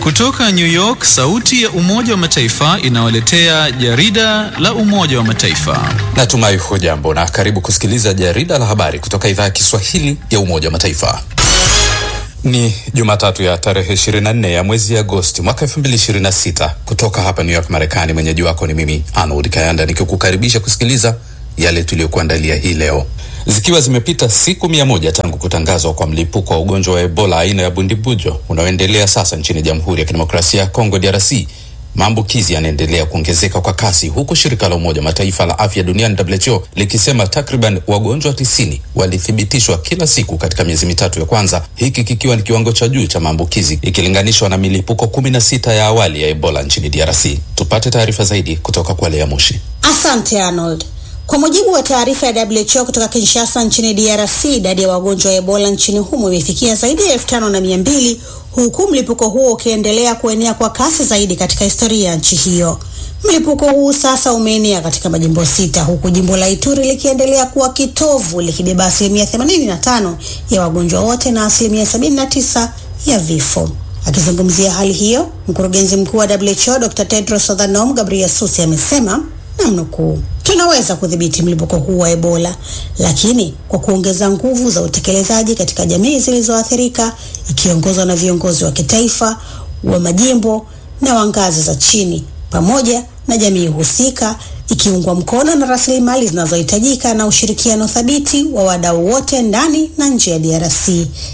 Kutoka New York, sauti ya Umoja wa Mataifa inawaletea jarida la Umoja wa Mataifa. Natumai hujambo na karibu kusikiliza jarida la habari kutoka idhaa ya Kiswahili ya Umoja wa Mataifa. Ni Jumatatu ya tarehe 24 ya mwezi Agosti mwaka 2026 kutoka hapa New York, Marekani. Mwenyeji wako ni mimi Arnold Kayanda nikikukaribisha kusikiliza yale tuliyokuandalia hii leo. Zikiwa zimepita siku mia moja tangu kutangazwa kwa mlipuko wa ugonjwa wa Ebola aina ya bundibujo unaoendelea sasa nchini Jamhuri ya Kidemokrasia ya Kongo DRC, maambukizi yanaendelea kuongezeka kwa kasi, huku shirika la Umoja wa Mataifa la afya duniani WHO likisema takriban wagonjwa tisini walithibitishwa kila siku katika miezi mitatu ya kwanza, hiki kikiwa ni kiwango cha juu cha maambukizi ikilinganishwa na milipuko kumi na sita ya awali ya Ebola nchini DRC. Tupate taarifa zaidi kutoka kwa Lea Mushi. Asante Arnold. Kwa mujibu wa taarifa ya WHO kutoka Kinshasa nchini DRC, idadi ya wagonjwa wa Ebola nchini humo imefikia zaidi ya elfu tano na mia mbili huku mlipuko huo ukiendelea kuenea kwa kasi zaidi katika historia ya nchi hiyo. Mlipuko huu sasa umeenea katika majimbo sita huku jimbo la Ituri likiendelea kuwa kitovu likibeba asilimia 85 ya wagonjwa wote na asilimia 79 ya vifo. Akizungumzia hali hiyo, mkurugenzi mkuu wa WHO Dr. Tedros Adhanom Ghebreyesus amesema namnukuu, tunaweza kudhibiti mlipuko huu wa Ebola, lakini kwa kuongeza nguvu za utekelezaji katika jamii zilizoathirika, ikiongozwa na viongozi wa kitaifa, wa majimbo na wa ngazi za chini, pamoja na jamii husika, ikiungwa mkono na rasilimali zinazohitajika na ushirikiano thabiti wa wadau wote ndani na nje ya DRC.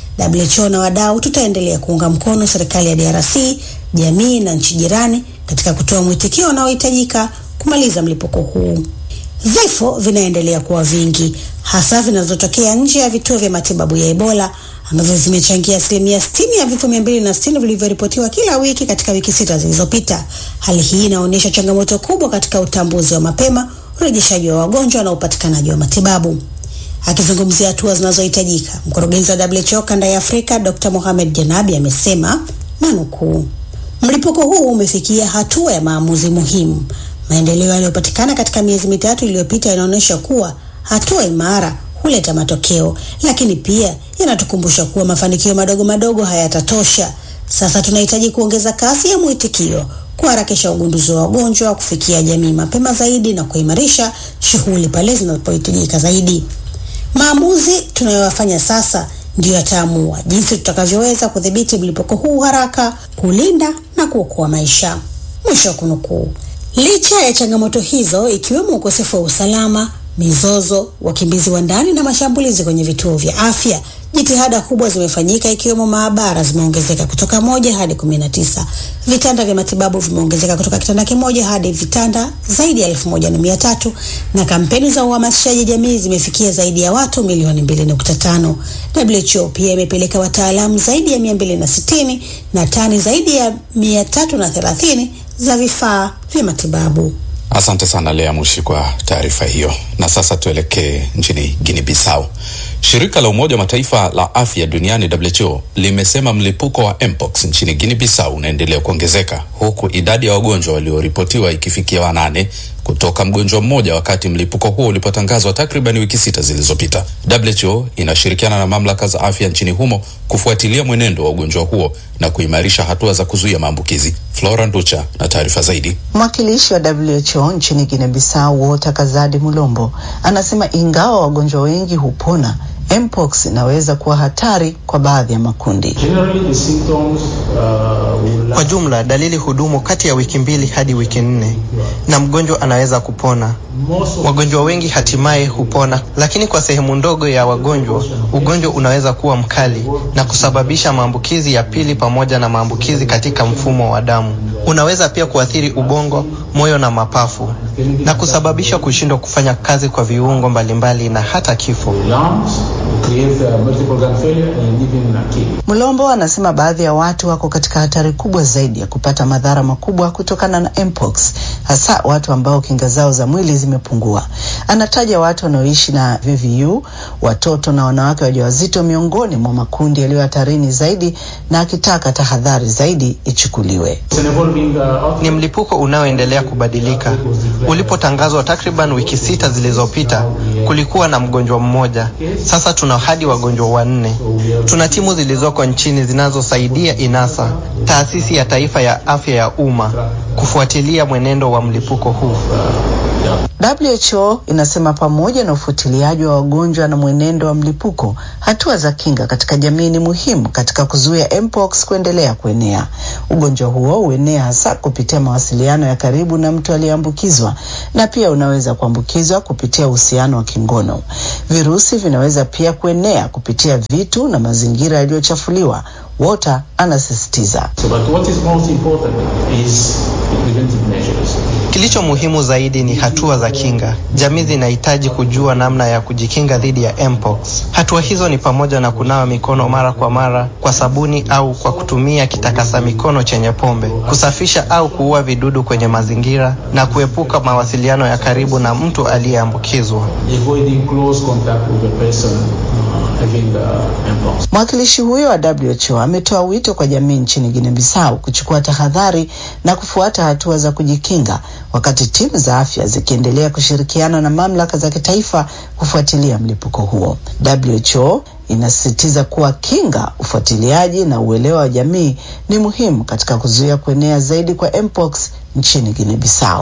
WHO na wadau tutaendelea kuunga mkono serikali ya DRC, jamii na nchi jirani katika kutoa mwitikio unaohitajika kumaliza mlipuko huu. Vifo vinaendelea kuwa vingi, hasa vinazotokea nje ya vituo vya matibabu ya Ebola ambavyo vimechangia asilimia sitini ya vifo mia mbili na sitini vilivyoripotiwa kila wiki katika wiki sita zilizopita. Hali hii inaonyesha changamoto kubwa katika utambuzi wa mapema, urejeshaji wa wagonjwa na upatikanaji wa matibabu. Akizungumzia hatua zinazohitajika, mkurugenzi wa WHO kanda ya Afrika Dr. Mohamed Janabi amesema na nukuu, mlipuko huu umefikia hatua ya maamuzi muhimu. Maendeleo yaliyopatikana katika miezi mitatu iliyopita yanaonyesha kuwa hatua imara huleta matokeo, lakini pia yanatukumbusha kuwa mafanikio madogo madogo hayatatosha. Sasa tunahitaji kuongeza kasi ya mwitikio, kuharakisha ugunduzi wa wagonjwa, kufikia jamii mapema zaidi na kuimarisha shughuli pale zinapohitajika zaidi. Maamuzi tunayoyafanya sasa ndiyo yataamua jinsi tutakavyoweza kudhibiti mlipuko huu haraka, kulinda na kuokoa maisha. Mwisho wa kunukuu. Licha ya changamoto hizo ikiwemo ukosefu wa usalama, mizozo, wakimbizi wa ndani na mashambulizi kwenye vituo vya afya, jitihada kubwa zimefanyika ikiwemo maabara zimeongezeka kutoka moja hadi kumi na tisa. Vitanda vya matibabu vimeongezeka kutoka kitanda kimoja hadi vitanda zaidi ya elfu moja na mia tatu na kampeni za uhamasishaji jamii zimefikia zaidi ya watu milioni mbili nukta tano. WHO pia imepeleka wataalamu zaidi ya mia mbili na sitini na tani zaidi ya mia tatu na thelathini za vifaa vya matibabu. Asante sana Lea Mushi kwa taarifa hiyo. Na sasa tuelekee nchini Guinea Bissau. Shirika la Umoja wa Mataifa la afya duniani WHO limesema mlipuko wa mpox nchini Guinea Bissau unaendelea kuongezeka huku idadi ya wagonjwa walioripotiwa ikifikia wanane kutoka mgonjwa mmoja wakati mlipuko huo ulipotangazwa takriban wiki sita zilizopita. WHO inashirikiana na mamlaka za afya nchini humo kufuatilia mwenendo wa ugonjwa huo na kuimarisha hatua za kuzuia maambukizi. Flora Nducha na taarifa zaidi. Mwakilishi wa WHO nchini Guinea Bissau Walter Kazadi Mulombo anasema ingawa wagonjwa wengi hupona mpox inaweza kuwa hatari kwa baadhi ya makundi. Kwa jumla, dalili hudumu kati ya wiki mbili hadi wiki nne na mgonjwa anaweza kupona. Wagonjwa wengi hatimaye hupona, lakini kwa sehemu ndogo ya wagonjwa ugonjwa unaweza kuwa mkali na kusababisha maambukizi ya pili pamoja na maambukizi katika mfumo wa damu. Unaweza pia kuathiri ubongo, moyo na mapafu na kusababisha kushindwa kufanya kazi kwa viungo mbalimbali na hata kifo. Mlombo anasema baadhi ya watu wako katika hatari kubwa zaidi ya kupata madhara makubwa kutokana na mpox, hasa watu ambao kinga zao za mwili zimepungua. Anataja watu wanaoishi na VVU, watoto na wanawake wajawazito miongoni mwa makundi yaliyo hatarini zaidi, na akitaka tahadhari zaidi ichukuliwe. Ni mlipuko unaoendelea kubadilika. Ulipotangazwa takriban wiki sita zilizopita, kulikuwa na mgonjwa mmoja. Sasa tuna hadi wagonjwa wanne. Tuna timu zilizoko nchini zinazosaidia INASA, taasisi ya taifa ya afya ya umma, kufuatilia mwenendo wa mlipuko huu. WHO inasema pamoja na ufuatiliaji wa wagonjwa na mwenendo wa mlipuko, hatua za kinga katika jamii ni muhimu katika kuzuia mpox kuendelea kuenea. Ugonjwa huo huenea hasa kupitia mawasiliano ya karibu na mtu aliyeambukizwa na pia unaweza kuambukizwa kupitia uhusiano wa kingono. Virusi vinaweza pia kuenea kupitia vitu na mazingira yaliyochafuliwa. Walter anasisitiza. So, but what is most important is preventive measures. Kilicho muhimu zaidi ni hatua za kinga. Jamii zinahitaji kujua namna ya kujikinga dhidi ya mpox. Hatua hizo ni pamoja na kunawa mikono mara kwa mara kwa sabuni au kwa kutumia kitakasa mikono chenye pombe, kusafisha au kuua vidudu kwenye mazingira na kuepuka mawasiliano ya karibu na mtu aliyeambukizwa. Avoiding close contact with a person uh, having the mpox. Mwakilishi huyo wa WHO ametoa wito kwa jamii nchini Guinea Bissau kuchukua tahadhari na kufuata hatua za kujikinga, wakati timu za afya zikiendelea kushirikiana na mamlaka za kitaifa kufuatilia mlipuko huo. WHO inasisitiza kuwa kinga, ufuatiliaji na uelewa wa jamii ni muhimu katika kuzuia kuenea zaidi kwa mpox nchini Guinea Bissau.